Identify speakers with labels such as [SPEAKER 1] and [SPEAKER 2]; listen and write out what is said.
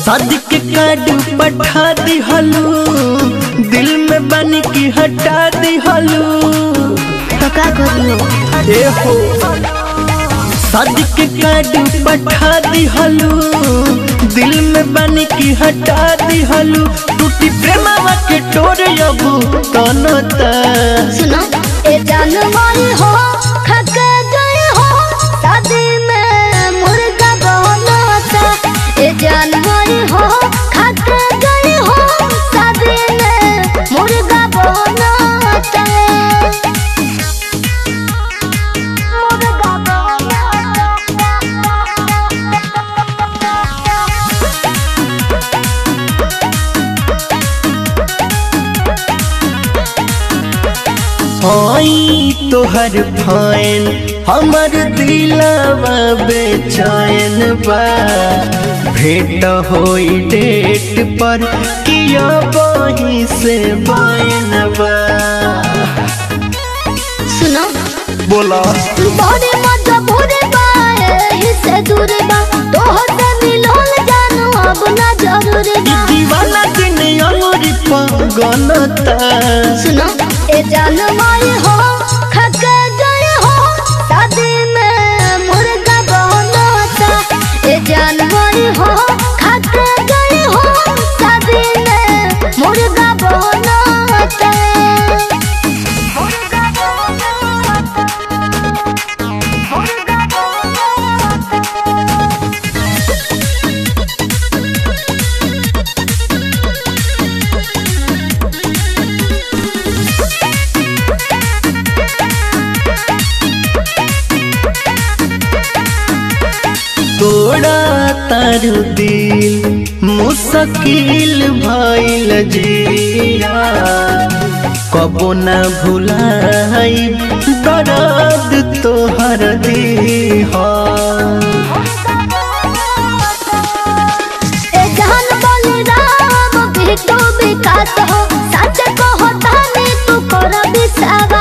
[SPEAKER 1] शादी के कार्ड पठा दिहलू दिल में बन के हटा दिहलू
[SPEAKER 2] तो का करियो
[SPEAKER 1] ए हो शादी के कार्ड पठा दिहलू दिल में बन के हटा दिहलू टूटी प्रेमवा के टोर अबू तनो ता
[SPEAKER 2] सुनो ए जानवर हो खक गए हो शादी में मुर्गा बनता ए जानवर हो खक गए हो शादी में मुर्गा बनता मुर्गा
[SPEAKER 1] हई तोहर फैन हमर दिलवा बेचैन बा भेंट होई डेट पर किया बही से बैन बा
[SPEAKER 2] सुनो
[SPEAKER 1] बोला
[SPEAKER 2] बड़े मजा भोरे बाए हिस्से दूर बा तोहर से मिलोल जानू अब ना जरूर
[SPEAKER 1] ई
[SPEAKER 2] बा
[SPEAKER 1] दीवाना दिन अंगुरी पगनता
[SPEAKER 2] सुनो ए जानवर हो खक गए हो शादी में मुर्गा बनता ए जानवर हो खक गए हो शादी में मुर्गा बनता मुर्गा बनता मुर्गा बनता
[SPEAKER 1] तोड़ा तारू दिल मुश्किल भइल जिया कबो न भुलाई दर्द तोहर दीहा
[SPEAKER 2] ए जहान बलराम बिटू विकास हो सच कहो ताने तू कर विश्वास